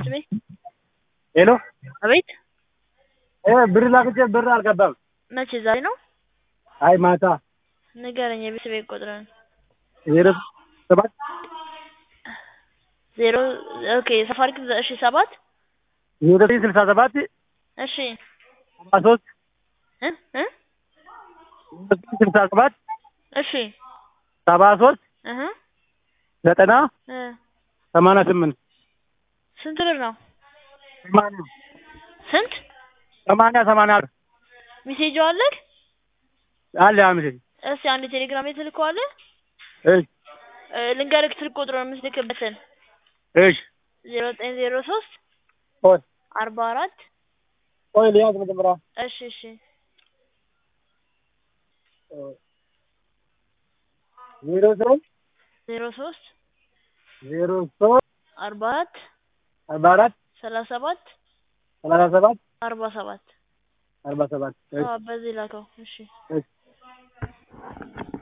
ቤት ቤት ሄሎ አቤት እ ብር ላክቼ ብር አልገባም። መቼ ዛሬ ነው? አይ ማታ ንገረኝ የቤት ቤት ቁጥርን ዜሮ ሰባት ዜሮ ኦኬ ሳፋሪኮም እሺ ሰባት ዜሮ ዘጠኝ ስልሳ ሰባት እሺ ሰባ ሶስት እ እ ዜሮ ዘጠኝ ስልሳ ሰባት እሺ ሰባ ሶስት እህ ዘጠና እ ሰማንያ ስምንት ስንት ብር ነው? ሰማንያ ስንት ሰማንያ ሰማንያ ሚሴጁ አለክ? አለ አምስት እስቲ አንድ ቴሌግራም ትልከዋለህ? እሺ እ ልንገርክ ስልክ ቁጥሩን የምትልክበትን እሺ ዜሮ ዘጠኝ ዜሮ ሶስት ቆይ አርባ አራት ቆይ ልያዝ መጀመሪያ እሺ እሺ ዜሮ ሶስት ዜሮ ሶስት ዜሮ ሶስት አርባ አራት አርባ አራት ሰላሳ ሰባት ሰላሳ ሰባት አርባ ሰባት አርባ ሰባት አዎ በዚህ ላከው እሺ እሺ